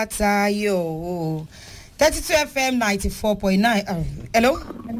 Tayo. 32 FM 94.9. Hello?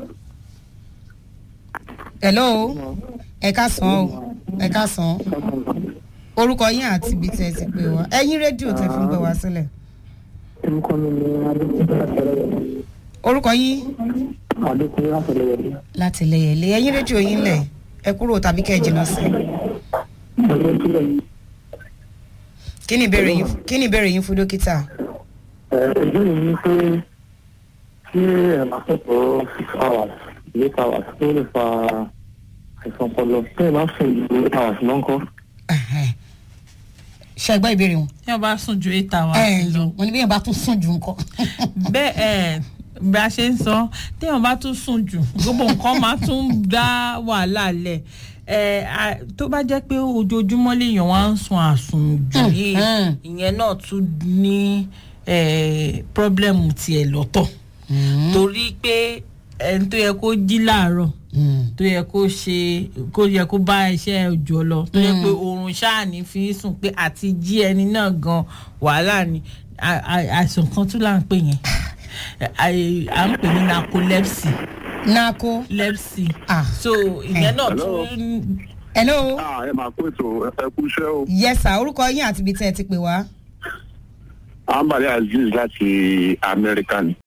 Hello? Ẹ káàsán o. Ẹ káàsán. Orúkọ yín àti ibi tẹ́ ẹ ti pè wá. Ẹyin rédíò tẹ́ fi ń gbé wá sílẹ̀. orúkọ mi ni adékúnlé àtẹlẹyẹlé Orúkọ yín adékúnlé àtẹlẹyẹlé láti lẹ̀yẹ̀lé. Ẹyin rédíò yín lẹ̀. Ẹ kúrò tàbí kẹ́ ẹ jìnnà sí. ẹgbẹ́ sílẹ̀ Kí ni ìbéèrè yín kí ni ìbéèrè yín fún dókítà? ìbéèrè mi ni pé tí ẹ máa sọ̀tọ̀ six hours eight hours tó lè fa àìsàn ọpọlọ tí ẹ bá sùn ju eight hours lọ ńkọ́. Ẹ̀hẹ̀. Ṣé ẹ gbọ́ ìbéèrè wọn? tí wọn bá sùn ju eight hours Ẹ lọ ǹ wọ́n ní bí yẹn bá tún sùn jù ńkọ́. bẹ́ẹ̀ ẹ̀ bí a ṣe ń sọ téèyàn bá tún sùn jù gbogbo nǹkan máa tún dá wàhálà lẹ̀ ẹ̀ à- tó bá jẹ́ pé ojoojúmọ́ lèèyàn wá ń sun àsùn jù yìí Mhm. ìyẹn náà tún ní ẹ̀ pírọ́blẹ́mù tiẹ̀ lọ́tọ̀ torí pé ẹni tó yẹ kó jí láàárọ̀ tó yẹ kó ṣe kó yẹ kó bá iṣẹ́ òjò lọ tó yẹ pé oorun ṣáàní fi ń sùn pé àti jí ẹni náà gan wàhálà ni À- à- àìsàn kan tún là ń pè yẹn À- à ń pè ní narcolepsy Nako. lepsy Ah. so ìyẹn náà Hello. tún Hello? Ah, ẹ máa kó ètò ẹ kú iṣẹ́ o. Yes sir, orúkọ yín àti ibi tẹ́ ẹ ti pè wá. Ambali Aziz láti Amẹ́ríkà ni.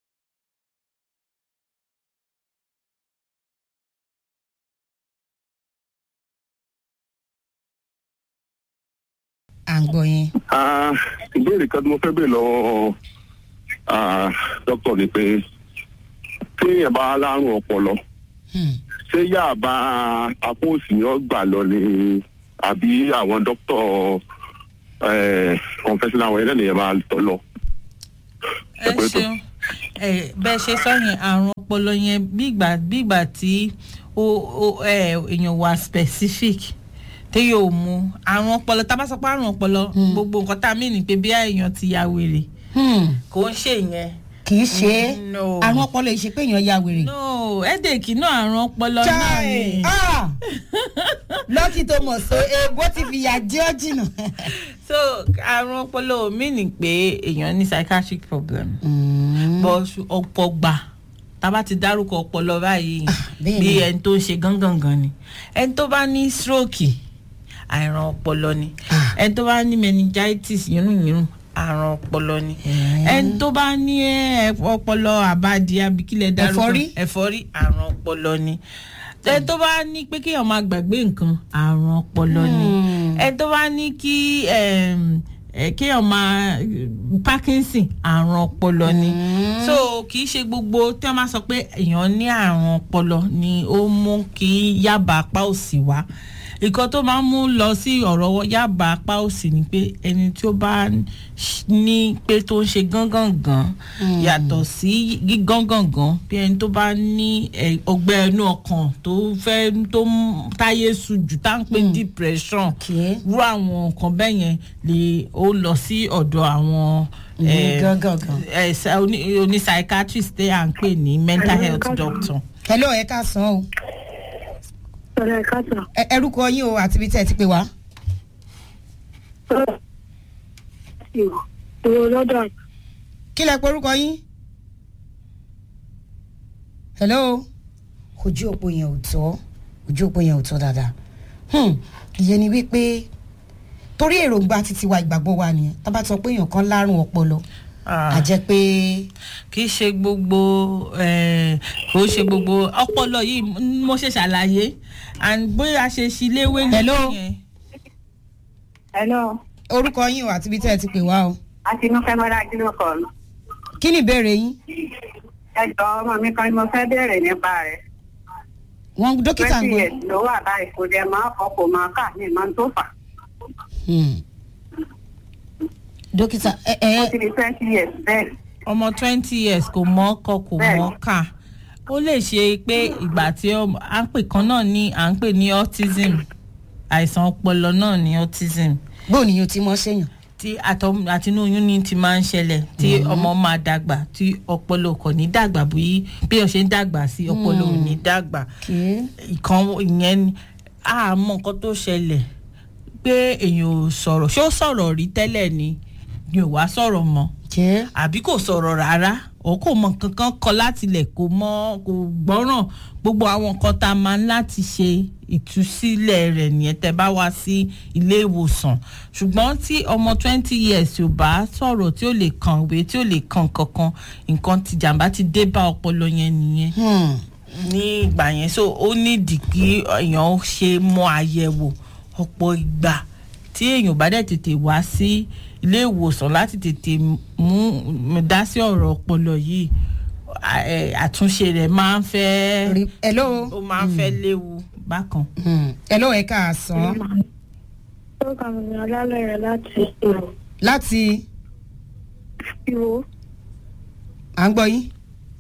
À ń gbọ́ yín. Ah, Ìbéèrè kan tí mo fẹ́ bèèrè lọ́wọ́ ah, dókítà ni pé tí èèyàn bá lárùn ọpọlọ Hmm. ṣé yáà bá apó òsì ni ó gbà lọ ni àbí àwọn dókítà kọ̀ǹfẹ́sì láwọn ẹlẹ́ni yẹn máa tọ́ lọ. ẹ ṣeun ẹ bẹ́ẹ̀ ṣe sọ yẹn àrùn ọpọlọ yẹn bí ìgbà bí ìgbà tí ó ó ẹ èèyàn wà specific tí yóò mú àrùn ọpọlọ tá a bá sọ pé àrùn ọpọlọ gbogbo nǹkan tá a mìíràn pé bí èèyàn ti ya wèrè Hmm. kò ń ṣe yẹn. Kì í ṣe é. No. Àrùn ọpọlọ yìí ṣe pé èèyàn ya wèrè. no headache náà àrùn ọpọlọ náà Chai! ni. Ah! Lọ́kì tó mọ̀ so èèbó ti fi yà jẹ́ ọ́ jìnnà. so àrùn ọpọlọ ò mìíràn pé èèyàn ní psychiatric problem. bọ́ ọ̀pọ̀ gbà tába ti dárúkọ ọpọlọ báyìí bẹ́ẹ̀ bí ni. ẹni tó ń ṣe gángangan ni ẹni tó bá ní stroke àìràn ọpọlọ ni Ah. ẹni tó bá ní meningitis yírùnyírùn àrùn ọpọlọ ni Eh. ẹni tó bá ní ẹ, ọpọlọ àbádì abikílẹ̀ dárúkọ Ẹ̀fọ́rí? ẹ̀fọ́rí àrùn ọpọlọ ni ẹni tó bá ní pé kéèyàn máa gbàgbé nǹkan àrùn ọpọlọ ni ẹni tó bá ní kí em, ẹ, kéèyàn máa parkinson àrùn ọpọlọ ni so kì í ṣe gbogbo tí wọ́n máa sọ pé èèyàn ní àrùn ọpọlọ ni ó mú kí yábà apá òsì wá nǹkan tó máa ń mú lọ sí ọ̀rọ̀ yábà apá òsì ni pé ẹni tí ó bá ní pé tó ń ṣe gángangan yàtọ̀ sí gígángangan bí ẹni tó bá ní ẹ, ọgbẹ́ inú ọkàn tó fẹ́ tó ń táyé sùjù tá à ń pè ní depression Okay. rú àwọn nǹkan bẹ́ẹ̀ yẹn lè ó lọ sí ọ̀dọ̀ àwọn eh, Gángangan. eh, sa- oní oní psychiatrist tẹ́ à ń pè ní mental health doctor. Hello ẹ káàsán o. Sọ̀rọ̀ ẹ̀ka sàn. Ẹ- Ẹrúkọ yín o àti ibi tẹ́ ẹ ti pè wá. Ìwọ lọ́dọ̀ Kí lẹ pe orúkọ yín? Hello? Ojú òpó yẹn ò tọ́. Ojú òpó yẹn ò tọ́ dáadáa. Hmm. Ìyẹn ni wípé torí èròǹgbà títí wa ìgbàgbọ́ wa nìyẹn. Tá bá sọ pé èèyàn kan lárùn ọpọlọ. A jẹ́ pé kì í ṣe gbogbo eh, kò ṣe gbogbo ọpọlọ yìí m- mo ṣe ṣàlàyé and bóyá ṣe ṣí léwé Hello? nìyẹn. Hello. orúkọ yín o àti ibi tẹ́ ẹ ti pè wá o. Àtinúfẹ́ Mọ́lá Jílọ̀ kọ̀ ọ́. Kí ni ìbéèrè yín? Ẹ jọ ọmọ mi kan ni mo fẹ́ bẹ̀rẹ̀ nípa rẹ̀. Wọ́n dókítà ń Twenty gbọ́. years ló wà báyìí kò dẹ̀ máa kọ́ kò máa kà ní ìmọ̀ tó fà. Hmm. Dókítà ẹ Ó ẹ ti di twenty years bẹ́ẹ̀. ọmọ twenty years kò mọ ọkọ kò mọ Bẹ́ẹ̀ni. ọkà ó lè ṣe pé ìgbà tí ó- à ń pè kan náà ní à ń pè ní autism àìsàn ọpọlọ náà ní autism bó ni yóò ti mọ ṣèyàn. tí àtọ- àtinú oyún ní ti máa ń ṣẹlẹ̀ tí ọmọ máa dàgbà tí ọpọlọ kò ní dàgbà bí bí ó ṣe ń dàgbà sí ọpọlọ ò ní dàgbà kì ìkan ìyẹn ni àmọ́ nǹkan tó ṣẹlẹ̀ pé èèyàn ò sọ̀rọ̀ ṣé ó sọ̀rọ̀ rí tẹ́lẹ̀ ni ni ò wá sọ̀rọ̀ mọ́ jẹ́ àbí kò sọ̀rọ̀ rárá ọ̀ kò mọ nǹkan kan kọ láti ilẹ̀ kò mọ kò gbọ́ràn gbogbo àwọn nǹkan tá a máa ń láti ṣe ìtúsílẹ̀ rẹ̀ nìyẹn tẹ́ bá wá sí ilé ìwòsàn ṣùgbọ́n tí ọmọ twenty years ò bá sọ̀rọ̀ tí ó lè kàwé tí ó lè kàn kankan nǹkan ti jàǹbá ti dé bá ọpọlọ yẹn nìyẹn Hmm. ní ìgbà yẹn so ó nídìí kí èèyàn ṣe mọ àyẹ̀wò ọ̀pọ̀ ìgbà tí èèyàn bá dẹ̀ tètè wá sí ilé ìwòsàn láti tètè mú dá sí ọ̀rọ̀ ọpọlọ yìí à- ẹ̀, àtúnṣe rẹ̀ máa ń fẹ́ Rí- hello ó máa ń fẹ́ léwu bákan. Hmm. hello ẹ káàsán orúkọ mi ni ọlálẹ́rẹ̀ láti ìrò láti ìwò à ń gbọ́ yín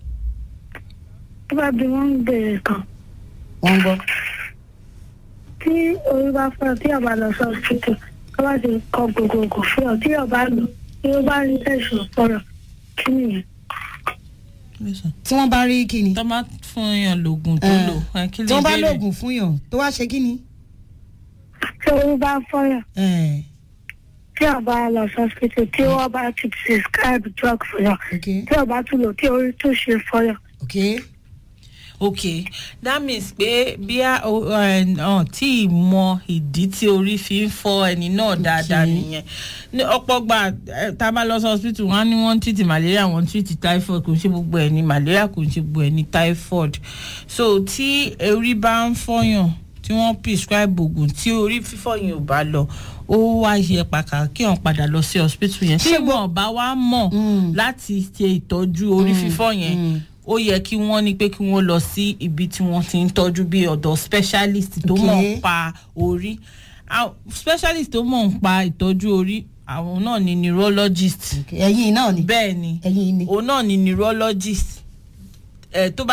tó bá bí wọ́n ń bèrè kan wọ́n ń gbọ́ tí orí bá fọ́ tí ọba lọ sọ títù tó bá ti kọ gbogbogbò fún ọ tí ọba lò tí ó bá rí tẹ̀sán fọ́rọ̀ kí nìyẹn. tí wọ́n bá rí kíni tó máa fún yàn lóògùn tó Eh, lò ẹ, kí lè tí wọ́n bá béèrè? lóògùn fún yàn tó wá ṣe kíni. tí orí bá fọ́yàn Eh, tí ọba lọ sọ títù tí wọ́n bá ti prescribe drug fún yàn ok tí ọba tún lò tí orí tún ṣe fọ́yàn. ok ok that means pé bí a o- ẹ, ọ tí ì mọ ìdí tí orí fi ń fọ́ ẹni náà dáadáa Okay. nìyẹn ní ọ̀pọ̀ gbà ẹ, tá a bá lọ sí hospital wọn á ní wọ́n ń treat malaria wọ́n ń treat typhoid kò ń ṣe gbogbo ẹ̀ ní malaria kò ń ṣe gbogbo ẹ̀ ní typhoid so tí orí bá ń fọyàn tí wọ́n prescribe oògùn tí orí fífọ́ yẹn ò bá lọ ó wá yẹ pàkà kí wọ́n padà lọ sí hospital yẹn tí wọ́n bá wá mọ̀ Mm. láti ṣe ìtọ́jú orí fífọ́ yẹn mm. ó yẹ kí wọ́n ní pé kí wọ́n lọ sí ibi tí wọ́n ti ń tọ́jú bí ọ̀dọ̀ specialist tó Okay. mọ̀ ń pa orí Ah, specialist tó mọ̀ ń pa ìtọ́jú orí àwọn náà ni neurologist ok ẹ̀yin náà ni bẹ́ẹ̀ ni ẹ̀yin ni. òun náà ni neurologist ẹ̀ tó bá